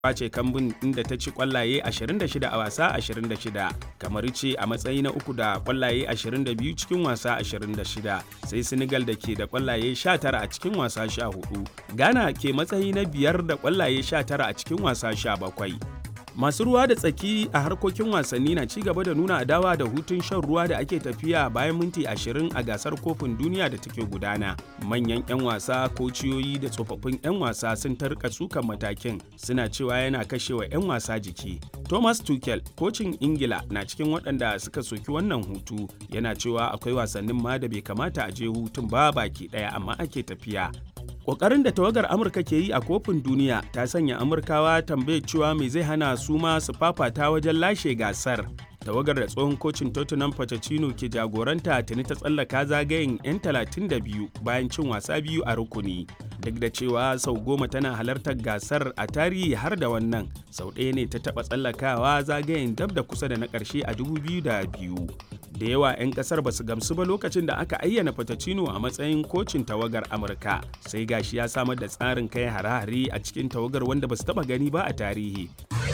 ce kambun inda ta ci kwallaye 26 a wasa 26 kamar ce a matsayi na uku da kwallaye 22 cikin wasa 26 sai senegal da ke da kwallaye 19 a cikin wasa 14 ghana ke matsayi na biyar da kwallaye 19 a cikin wasa 17 masu ruwa da tsaki a harkokin wasanni na ci gaba da nuna adawa da hutun shan ruwa da ake tafiya bayan minti 20 a gasar kofin duniya da take gudana manyan 'yan wasa kociyoyi da tsofaffin 'yan wasa sun tarka sukan matakin suna cewa yana kashewa 'yan wasa jiki thomas tuchel kocin ingila na cikin waɗanda suka soki wannan hutu yana cewa akwai wasannin ma da bai kamata a je hutun ba baki ɗaya amma ake tafiya Ƙoƙarin da tawagar Amurka ke yi a kofin duniya ta sanya Amurkawa tambayar cewa mai zai hana su ma su fafata wajen lashe gasar. Tawagar da tsohon kocin Tottenham Pochettino ke jagoranta tuni ta tsallaka zagayen 'yan 32 bayan cin wasa biyu a rukuni. Duk da cewa sau goma tana halartar gasar a tarihi har da wannan, sau ɗaya ne ta taɓa tsallakawa zagayen dab da kusa da na ƙarshe a 2002. da yawa 'yan kasar ba su gamsu ba lokacin da aka ayyana Pochettino a matsayin kocin tawagar Amurka sai gashi ya samar da tsarin kai hare-hare a cikin tawagar wanda ba su taba gani ba a tarihi.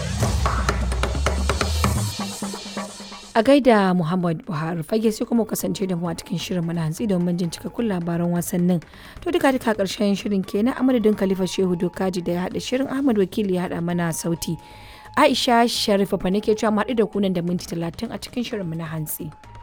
A gaida Muhammad Buhari fage sai kuma kasance da mu a cikin shirin mana hantsi domin jin cikakkun labaran wasannin. To duka duka karshen shirin kenan a madadin Khalifa Shehu Dokaji da ya haɗa shirin Ahmad Wakili ya haɗa mana sauti. Aisha Sharifa fa nake cewa mu haɗu da kunan da minti talatin a cikin shirin mu na hantsi.